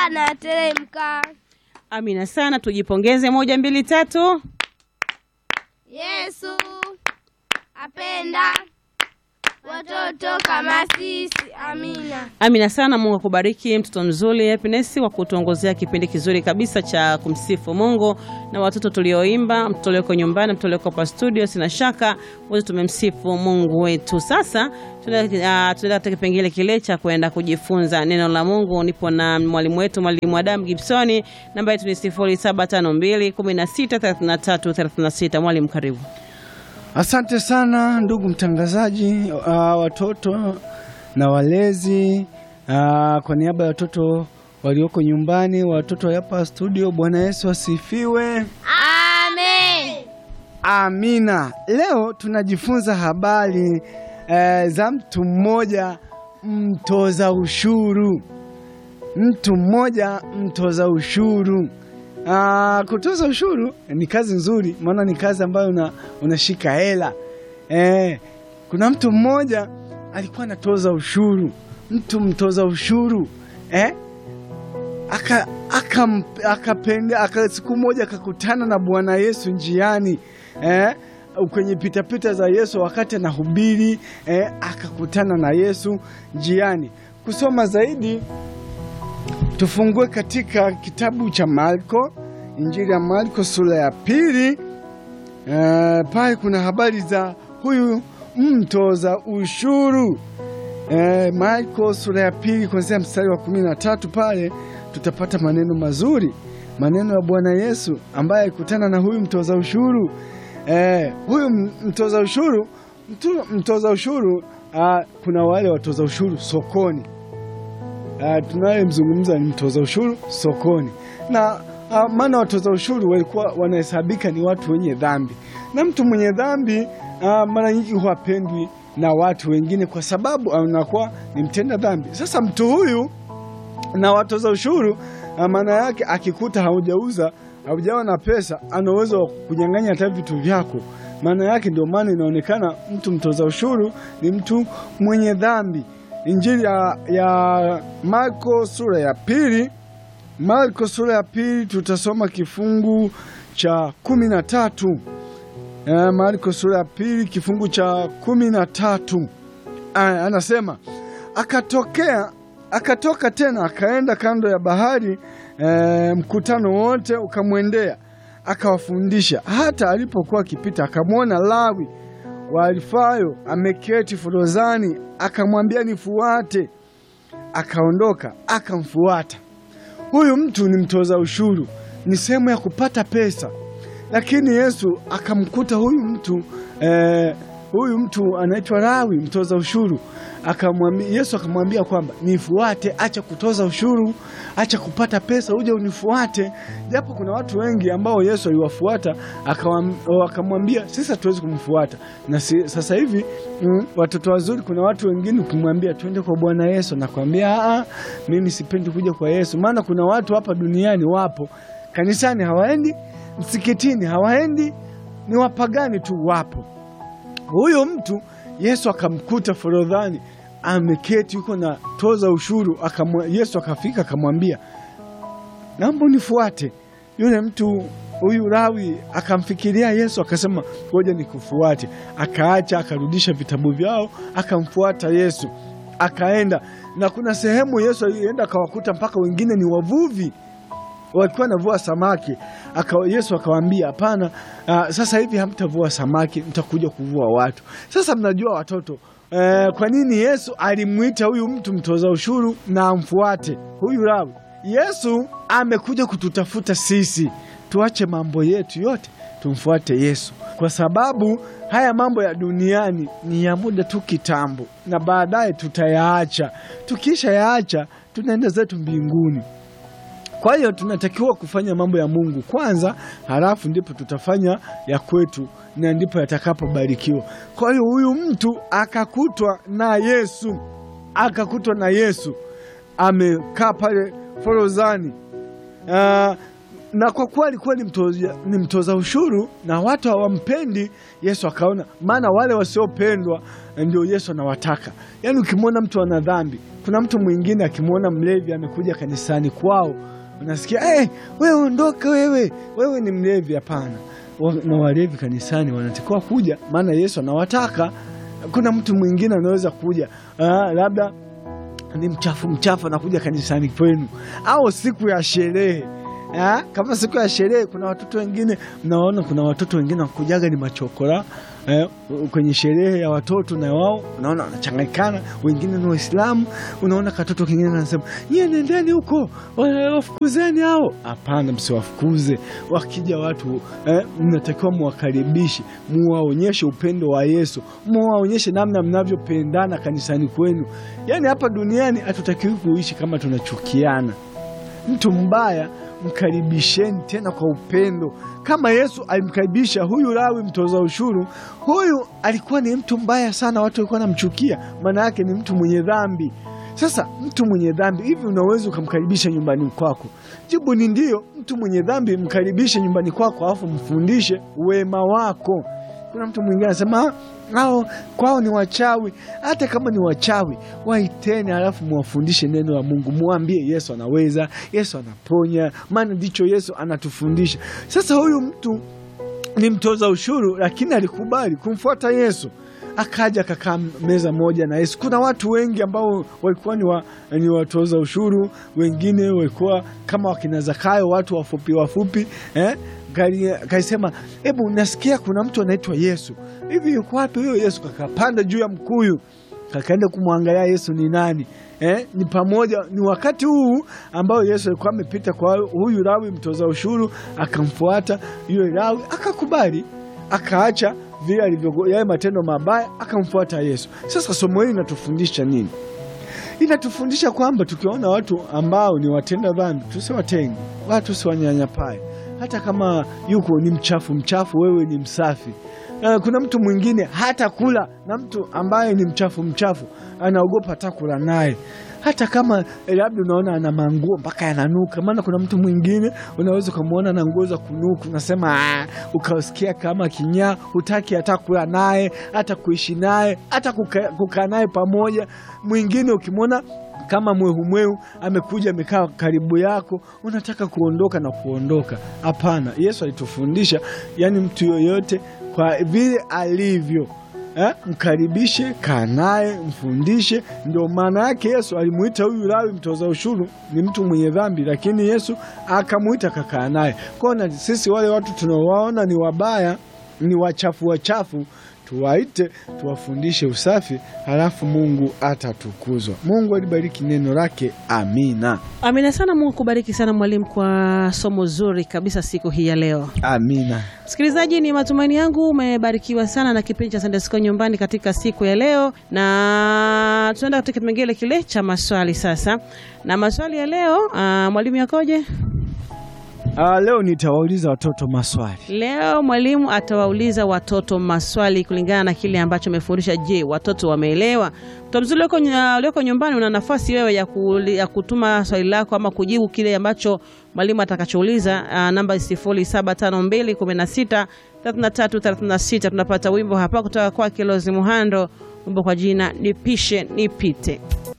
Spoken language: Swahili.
anateremka. Amina sana, tujipongeze. Moja, mbili, tatu. Yesu apenda watoto kama sisi. Amina. Amina sana. Mungu akubariki, mtoto mzuri Happiness, kwa kutuongozea kipindi kizuri kabisa cha kumsifu Mungu na watoto tulioimba, mtoto ulioko nyumbani, mtoto ulioko hapa studio, sina shaka wote tumemsifu Mungu wetu. Sasa tunaenda uh, katika kipengele kile cha kwenda kujifunza neno la Mungu. Nipo na mwalimu wetu, mwalimu Adam Gibsoni, namba yetu ni 0752 163336. Mwalimu, karibu. Asante sana ndugu mtangazaji, uh, watoto na walezi uh, kwa niaba ya watoto walioko nyumbani, watoto hapa studio, Bwana Yesu asifiwe. Amen. Amina. Leo tunajifunza habari eh, za mtu mmoja mtoza ushuru. Mtu mmoja mtoza ushuru. Ah, kutoza ushuru ni kazi nzuri, maana ni kazi ambayo una, unashika hela eh. Kuna mtu mmoja alikuwa anatoza ushuru, mtu mtoza ushuru eh? aka aka akapenda aka, siku moja akakutana na Bwana Yesu njiani eh? kwenye pitapita za Yesu wakati anahubiri eh? akakutana na Yesu njiani. Kusoma zaidi tufungue katika kitabu cha Marko, Injili ya Marko sura ya pili. E, pale kuna habari za huyu mtoza ushuru. E, Marko sura ya pili kuanzia mstari wa kumi na tatu pale tutapata maneno mazuri, maneno ya Bwana Yesu ambaye alikutana na huyu mtoza ushuru. E, huyu mtoza ushuru mtu, mtoza ushuru a, kuna wale watoza ushuru sokoni Uh, tunayemzungumza ni mtoza ushuru sokoni, na uh, maana watoza ushuru walikuwa wanahesabika ni watu wenye dhambi, na mtu mwenye dhambi uh, mara nyingi huwapendwi na watu wengine kwa sababu anakuwa ni mtenda dhambi. Sasa mtu huyu na watoza ushuru uh, maana yake akikuta haujauza haujawa na pesa, ana uwezo wa kunyang'anya hata vitu vyako. Maana yake ndio maana inaonekana mtu mtoza ushuru ni mtu mwenye dhambi. Injili ya, ya Marko sura ya pili. Marko sura ya pili tutasoma kifungu cha kumi na tatu. E, Marko sura ya pili kifungu cha kumi na tatu. Aya, anasema akatokea akatoka tena akaenda kando ya bahari e, mkutano wote ukamwendea akawafundisha. Hata alipokuwa akipita akamwona Lawi wa Alfayo ameketi forozani, akamwambia nifuate. Akaondoka akamfuata. Huyu mtu ni mtoza ushuru, ni sehemu ya kupata pesa, lakini Yesu akamkuta huyu mtu eh, huyu mtu anaitwa Lawi mtoza ushuru akamwambia, Yesu akamwambia kwamba nifuate, acha kutoza ushuru, acha kupata pesa, uje unifuate. Japo kuna watu wengi ambao Yesu aliwafuata akamwambia sisi hatuwezi kumfuata, na si, sasa hivi mm, watoto wazuri, kuna watu wengine ukimwambia twende kwa Bwana Yesu nakwambia a, mimi sipendi kuja kwa Yesu, maana kuna watu hapa duniani wapo kanisani hawaendi, msikitini hawaendi, ni wapagani tu wapo. Huyo mtu Yesu akamkuta forodhani ameketi yuko na toza ushuru akamwa, Yesu akafika akamwambia, naomba unifuate. Yule mtu huyu Lawi akamfikiria Yesu akasema, ngoja nikufuate. Akaacha akarudisha vitabu vyao akamfuata Yesu, akaenda na kuna sehemu Yesu alienda akawakuta mpaka wengine ni wavuvi walikuwa navua samaki aka, Yesu akawaambia hapana, uh, sasa hivi hamtavua samaki, mtakuja kuvua watu. Sasa mnajua watoto uh, kwa nini Yesu alimwita huyu mtu mtoza ushuru na amfuate huyu Lawi? Yesu amekuja kututafuta sisi, tuache mambo yetu yote tumfuate Yesu, kwa sababu haya mambo ya duniani ni ya muda tu kitambo, na baadaye tutayaacha. Tukisha yaacha tunaenda zetu mbinguni. Kwa hiyo tunatakiwa kufanya mambo ya Mungu kwanza, halafu ndipo tutafanya ya kwetu na ndipo yatakapobarikiwa. Kwa hiyo huyu mtu akakutwa na Yesu, akakutwa na Yesu amekaa pale forozani. Uh, na kwa kuwa alikuwa ni mtoza, ni mtoza ushuru na watu hawampendi Yesu, akaona maana wale wasiopendwa ndio Yesu anawataka. Yaani ukimwona mtu ana dhambi, kuna mtu mwingine akimwona mlevi amekuja kanisani kwao, unasikia hey, wewe ondoka, wewe wewe ni mlevi. Hapana, Wa- na walevi kanisani wanatakiwa kuja, maana Yesu anawataka. Kuna mtu mwingine anaweza kuja ah, labda ni mchafu mchafu anakuja kanisani kwenu, au siku ya sherehe Ah, kama siku ya sherehe kuna watoto wengine mnaona, kuna watoto wengine wakujaga ni machokora eh, kwenye sherehe ya watoto, na wao unaona wanachanganyikana, wengine ni Waislamu. Unaona katoto kingine anasema nyie nendeni huko, wa- wafukuzeni hao. Hapana, msiwafukuze. Wakija watu eh, mnatakiwa muwakaribishe, muwaonyeshe upendo wa Yesu, muwaonyeshe namna mnavyopendana kanisani kwenu. Yaani hapa duniani hatutakiwi kuishi kama tunachukiana. Mtu mbaya mkaribisheni tena kwa upendo, kama Yesu alimkaribisha huyu Lawi mtoza ushuru. Huyu alikuwa ni mtu mbaya sana, watu walikuwa wanamchukia, maana yake ni mtu mwenye dhambi. Sasa mtu mwenye dhambi hivi unaweza ukamkaribisha nyumbani kwako? Jibu ni ndio. Mtu mwenye dhambi mkaribishe nyumbani kwako, alafu mfundishe wema wako. Kuna mtu mwingine anasema hao kwao ni wachawi. Hata kama ni wachawi, waiteni, halafu muwafundishe neno la Mungu, muambie Yesu anaweza, Yesu anaponya, maana ndicho Yesu anatufundisha. Sasa huyu mtu ni mtoza ushuru, lakini alikubali kumfuata Yesu, akaja akakaa meza moja na Yesu. Kuna watu wengi ambao walikuwa ni, wa, ni watoza ushuru, wengine walikuwa kama wakina Zakayo, watu wafupi wafupi eh? Kali- Kaisema, hebu nasikia kuna mtu anaitwa Yesu, hivi yuko wapi huyo Yesu? Kakapanda juu ya mkuyu, kakaenda kumwangalia Yesu ni nani. Eh, ni pamoja ni wakati huu ambao Yesu alikuwa amepita kwa huyu Lawi mtoza ushuru, akamfuata yule Lawi, akakubali, akaacha vile alivyo yale matendo mabaya, akamfuata Yesu. Sasa somo hili linatufundisha nini? Inatufundisha kwamba tukiona watu ambao ni watenda dhambi tusiwatenge, watu tusiwanyanyapae, hata kama yuko ni mchafu mchafu, wewe ni msafi. Uh, kuna mtu mwingine hata kula na mtu ambaye ni mchafu mchafu, anaogopa hata kula naye, hata kama eh, labda unaona ana manguo mpaka yananuka. Maana kuna mtu mwingine unaweza ukamwona na nguo za kunuka, unasema "Ah," ukasikia kama kinyaa, hutaki hata kula naye, hata kuishi naye, hata kuka- kukaa naye pamoja. Mwingine ukimwona kama mwehumwehu amekuja amekaa karibu yako, unataka kuondoka na kuondoka. Hapana, Yesu alitufundisha, yani mtu yoyote kwa vile alivyo eh, mkaribishe, kaa naye, mfundishe. Ndio maana yake Yesu alimuita huyu Lawi mtoza ushuru ni mtu mwenye dhambi, lakini Yesu akamuita kakaa naye. Kwa hiyo na sisi wale watu tunawaona ni wabaya, ni wachafu wachafu tuwaite tuwafundishe usafi, halafu Mungu atatukuzwa. Mungu alibariki neno lake. Amina, Amina sana. Mungu kubariki sana mwalimu kwa somo zuri kabisa siku hii ya leo. amina. Msikilizaji, ni matumaini yangu umebarikiwa sana na kipindi cha Sunday School nyumbani katika siku ya leo, na tunaenda katika kipengele kile cha maswali sasa. Na maswali ya leo, ah, mwalimu yakoje? Ah, leo nitawauliza watoto maswali. Leo mwalimu atawauliza watoto maswali kulingana na kile ambacho amefundisha. Je, watoto wameelewa? Mtoto mzuri ulioko nya- ulioko nyumbani, una nafasi wewe ya, kuuli- ya kutuma swali lako ama kujibu kile ambacho mwalimu atakachouliza. Uh, namba 0752163336. Tunapata wimbo hapa kutoka kwa Kilozi Muhando, wimbo kwa jina Nipishe Nipite.